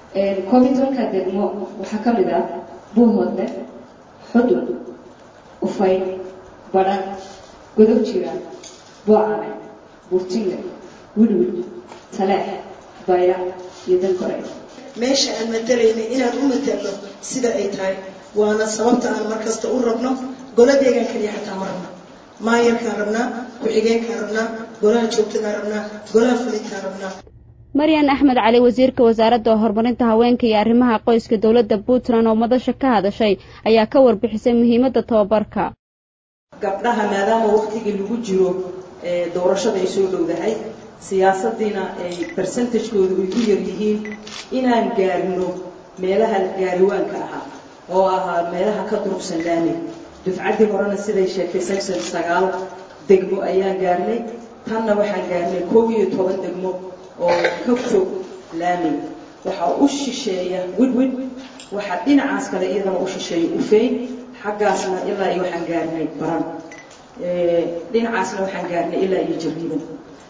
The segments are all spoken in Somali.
koob iyo tobanka degmo waxaa ka mid ah buuhoodle xudun ufay badhan godob jira boocame buurtinle widwid taleex bayra iyo dankore meesha aan matalaynay inaan u matalno sida ay tahay waana sababta aan markasta u rabno golo deegaan kaliya xataa ma rabno maayarkaan rabnaa ku-xigeenkaan rabnaa golaha joogtadaan rabnaa golaha fulintaan rabnaa maryan axmed cali wasiirka wasaaradda horumarinta haweenka iyo arrimaha qoyska dowladda puntland oo madasha ka hadashay ayaa ka warbixisay muhiimadda tababarka gabdhaha maadaama waqtigii lagu jiro doorashada ay soo dhowdahay siyaasaddiina ay bersentajkoodu ay u yar yihiin inaan gaarno meelaha gaariwaanka ahaa oo ahaa meelaha ka durugsan laami dufcaddii horena siday sheegtay samson sagaal degmo ayaan gaarnay tanna waxaan gaarnay koob iyo toban degmo oo ka fog laami waxaa u shisheeya widwid waxaa dhinacaas kale iyadana u shisheeya ufeyn xaggaasna ilaa iyo waxaan gaarnay baran dhinacaasna waxaan gaarnay ilaa iyo jariiban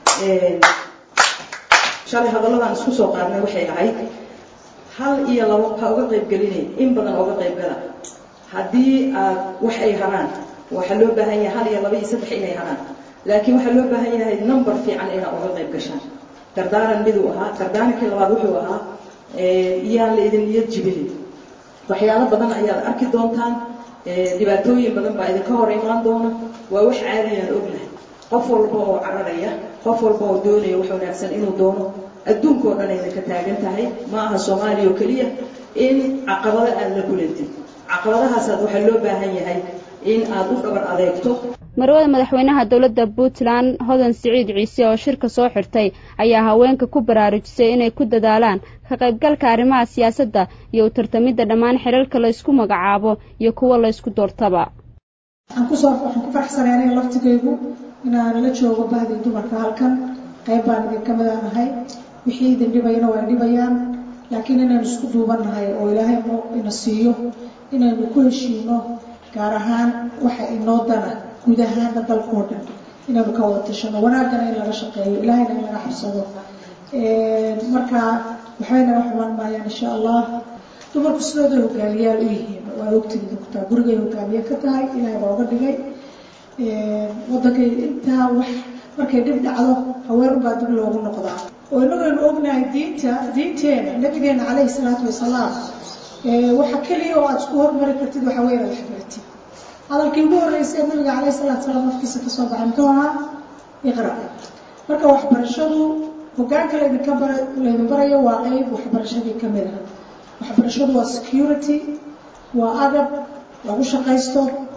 shalay hadalladan isku soo qaadnay waxay ahayd hal iyo labo ha uga qaybgelinay in badan oga qaybgala haddii aad wax ay haraan waxaa loo baahan yahay hal iyo laba iyo saddex inay haraan laakiin waxaa loo baahan yahay number fiican inaad oga qayb gashaan dardaaran miduu ahaa dardaarankii labaad wuxuu ahaa iyaan la idin niyad jibinin waxyaalo badan ayaad arki doontaan dhibaatooyin badan baa idinka hor imaan doona waa wax caadiyaan ognahay qof walba oo cararaya qof walba oo doonaya wax wanaagsan inuu doono adduunkao dhan idinka taagan tahay ma aha soomaaliya oo keliya in caqabado aad la kulantid caqabadahaasaad waxaa loo baahan yahay in aad u dhabar adeegto marwada madaxweynaha dowladda puntland hodan siciid ciise oo shirka soo xirtay ayaa haweenka ku baraarujisay inay ku dadaalaan ka qaybgalka arrimaha siyaasadda iyo u tartamidda dhammaan xilalka laysku magacaabo iyo kuwa laysku doortaba waxaan kusoo waxaan ku faraxsanay aniga laftigaygu inaan la joogo bahdii dumarka halkan qayb baan idinka midaanahay wixii idin dhibayana waa dhibayaan laakiin inaynu isku duubannahay oo ilaahay ina siiyo inaynu ku heshiino gaar ahaan waxa inoo dana guud ahaana dalkoo dhan inaynu ka wada tashano wanaagana in laga shaqeeyo ilaahayna in laga xabsado marka waxbayna wax xumaan maayaan insha allah dumarku sidooday hogaamiyaal u yihiin waa ogtigi dogtaa gurigay hogaamiye ka tahay ilaahay baa uga dhigay wadankay intaa wax markay dhib dhacdo haweenubaa dib loogu noqdaa oo inagaynu ognahay diinta diinteena nabigeena calayhi salaatu wasalaam waxa keliya oo aad isku hormari kartid waxa weya inaad waxbaratid hadalkii ugu horreysay nabiga calayhi salaatu salaam afkiisa kasoo baxay muxuu ahaa iqra marka waxbarashadu hogaanka laydinka bara laydin barayo waa qeyb waxbarashadii ka mid ah waxbarashadu waa security waa agab lagu shaqaysto